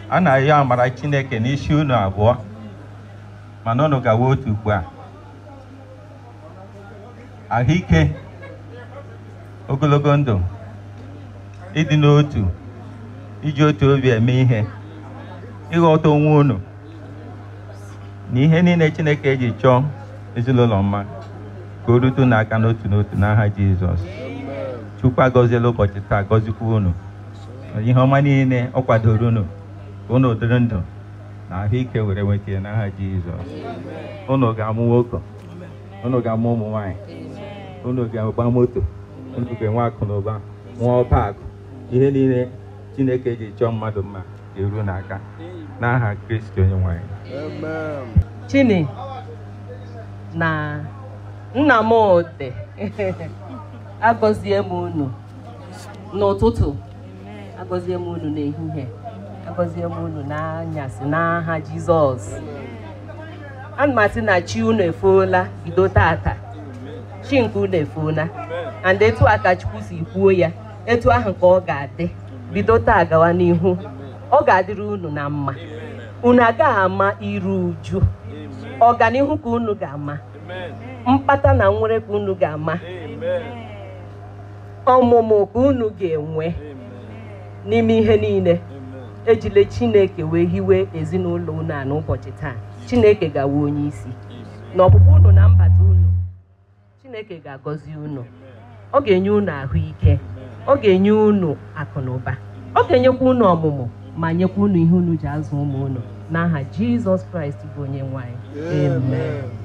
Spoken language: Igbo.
a na-ayọ amara chineke n'isi unu abụọ mana unu gawa otu ugbu a ahụike ogologo ndụ ịdị n'otu iji otu obi eme ihe ịghọta onwe unu na ihe niile chineke eji chọọ ezinụlọ mma ka o rute unu aka n'otu n'otu n'aha jizọs chukwu agọziela ụbọchị taa gọzikwa unu ihe ọma niile ọ kwadoro unu ka unu dịrị ndụ na ahụike were nweta ya n'aha jizọs unu ga-amụ nwoke unu ga-amụ ụmụ nwanyị unu ga-agba moto unu ga-enwe akụ na ụba nwee ọba akụ ihe niile chineke ji chọọ mmadụ mma ga-eru n'aka n'aha kristi onye nwanyị chini na nna m ode agọzie m unu n'ụtụtụ agọzie m unu n'ehihie agọzie m unu n'anyasị n'aha jizọs ana m asị na chi unu efuola bido tata chi nke unu efuola and etu a ka chukwu si kwuo ya etu ahụ ka ọ ga-adị bido taa gawa n'ihu ọ ga-adịrị unu na mma unu agaghị ama iru uju ọganihu ka unu ga-ama mkpata na nwere ka unu ga-ama ọmụmụ ka unu ga-enwe n'ime ihe niile ejile chineke wee hiwe ezinụlọ unu a n'ụbọchị taa chineke ga-awa onye isi na ọpụpụ unu na mbata unu chineke ga-agọzi unu ọ ga-enye unu ahụike ọ ga-enye unu akụ na ụba ọ ga-enyekwa unu ọmụmụ ma nyekwa unu ihe unu ji azụ ụmụ unu n'aha jizọs kraịst bụ onye nwanyị amen